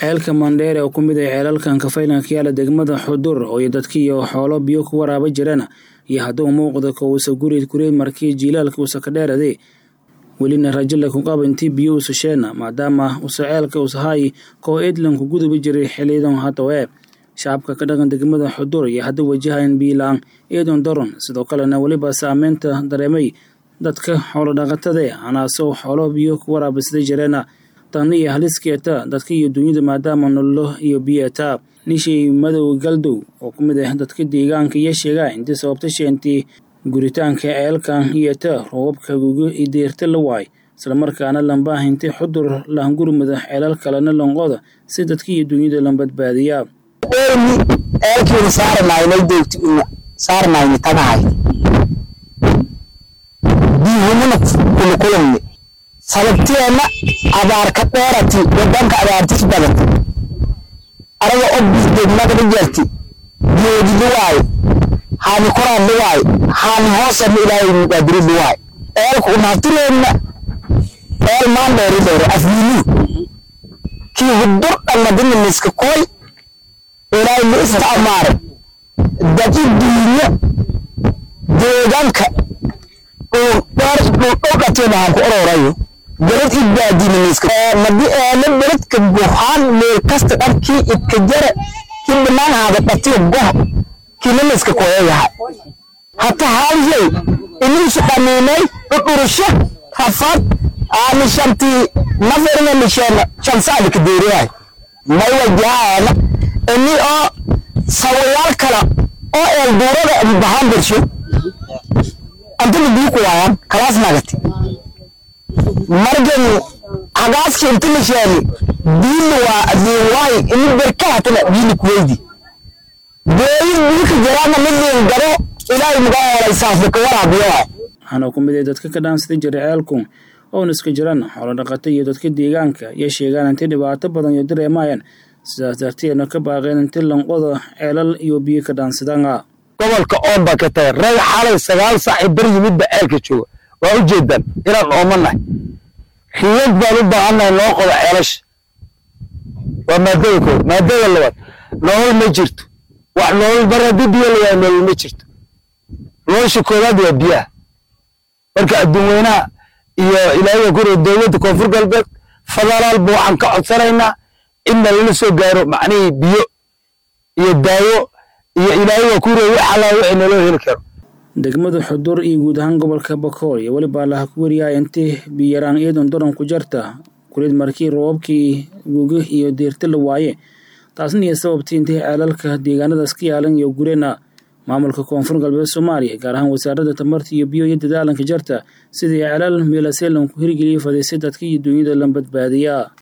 ceelka mandheere oo ku mid ah ceelalkan kafaylanka yaala degmada xudur oo iyo dadki iyo xoolo biyo ku waraaba jireen iyo hadduu muuqda ko uusa guri kureed markii jiilaalka uusa ka dheerade welina rajala ku qaba intii biyo uusa sheena maadaama uusa ceelka uusahay koo eedlanku gudubi jiray xiliyadan haddawe shacabka ka dhaqan degmada xudur iyo hadda wajahayan biilaan eedon daron sidoo kalena weliba saameynta dareemay dadka xoolo dhaqatade anaasoo xoolo biyo ku waraabisday jireena tani iyo haliskeeta dadka iyo dunyada maadaama nololo iyo biyeeta nishii madow galdow oo ku mid ah dadka deegaanka iyo sheegaa intii sababta sheentii guritaanka ceelkan iyota roobabka guga i deerta la waay islamarkaana lambaa hintay xudur lahangurmada ceelal kalena lonqoda si dadka iyo dunyada la badbaadiyaa elmi eelkiina saaranaynay doogti una saaranayni tagahay biyuhumuna kulukulanni sababteenna abaarka dheerati wadanka abaartis badati araga obis degmada jarti geedi luwaay haani koraan luwaay haani hoosana ilaahay muqaadiri luwaay eelku unaftireenna eel maan dheeri dheere afwiinu kii hudur dhalladina miska koy ilaahay ma isticmaare dad i duunyo deegaanka dhowdhateena aan ku ororayo beled i baadina miska madi eele beledka buhaan meel kasta dharkii idka jara kii dhanaan haada dhatiyo goh kiina miska koyayaha hata haalyey iniisu dhamiinay dhudhurusho rafad aani shantii naferina misheena shansaadika deeriyahay may wajahaana ini oo sawayaal kala oo eel duurada bahaan bersho antana biyo ku waayaan kalaas nagati margan hagaaski inta la sheeni biili waa adiin waay ini berka hatana biili kuweydi beeyin biilka jaraana midin garo ilaahay muga hoolay saafika waraabiyo waay waxaana ku mid ah dadka ka dhaansada jiray ceelku oona iska jiraan xoolo dhaqata iyo dadka deegaanka iyo sheegaan intay dhibaato badan iyo dareemayaan sidaas darteedna ka baaqeen inti lanqoda ceelal iyo biyo ka dhaansadaan gobolka oon baa ka tagay rag xalay sagaal saaci bar yimidba ceelka jooga waa u jeedaan inaan oomanahay riyad baan u baahannahay noo qoda ceelasha waa maadada kooda maadada labaad nolol ma jirto wax nolol bar haddii biyo la waayo nolol ma jirto nolosha koowaad waa biyaha marka adduun weynaha iyo ilaahiga kure dowladda koonfur galbeed federaalba waxaan ka codsanaynaa inna lala soo gaaro macnihii biyo iyo daawo iyo ilaahiga kure wax allaa wixii naloo heli karo degmada xudur iyo guud ahaan gobolka bakool iyo weliba laha ku wariyahay intii biyaraan iyadoon daran ku jarta kuleed markii roobabkii guga iyo deerta la waaye taasna iyo sababtii intii ceelalka deegaanadaas ka yaalan iyo gureena maamulka koonfur galbeed soomaaliya gaar ahaan wasaaradda tamarta iyo biyo iyo dadaalanka jarta sidii ceelal meelaseelan ku hirgeliyay fadhiisay dadka iyo dunyada la badbaadiyaa